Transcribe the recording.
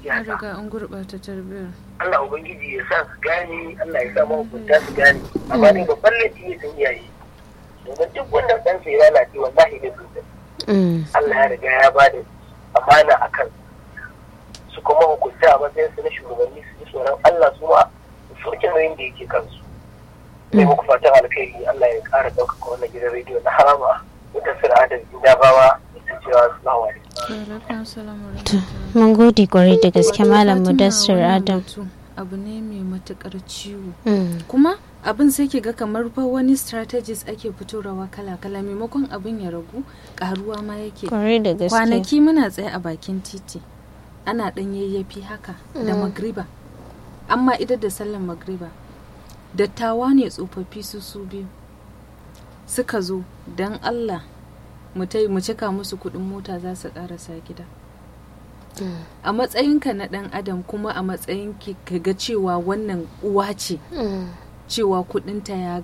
an siyasa riga an gurɓata tarbiyyar Allah ubangiji ya sa su gane Allah ya sa mahukunta su gane amma ne babban laifi ne sun iyaye domin duk wanda ɗansa ya lalace wallahi ne sun Mm. Allah ya riga ya ba da amana a kan su kuma hukunta a matsayin su na shugabanni su ji tsoron Allah su ma su soke nauyin da yake kansu. Sai muku fatan alkhairi Allah ya ƙara ɗaukaka wannan gidan rediyo na harama wata sira adam indabawa ita cewa salamu alaikum. alaikum salam wa To, rahmatullah. mun gode kwarai da gaske Wato, malam Fatima, mudassir wannan adam batu abu ne mai matukar ciwo Mm. kuma abin sai ke ga kamar fa wani strategies ake fitorawa kala-kala maimakon abin ya ragu karuwa ma yake kwarai da gaske kwanaki muna tsaye a bakin titi ana ɗan yayyafi haka da magriba amma idan da sallan magriba dattawa ne tsofaffi su su biyu suka zo don allah mu tai- mu cika musu kuɗin mota za su ƙarasa gida a matsayinka na ɗan adam kuma a matsayin ki ka ga cewa wannan uwa ce Mm. cewa kuɗinta ya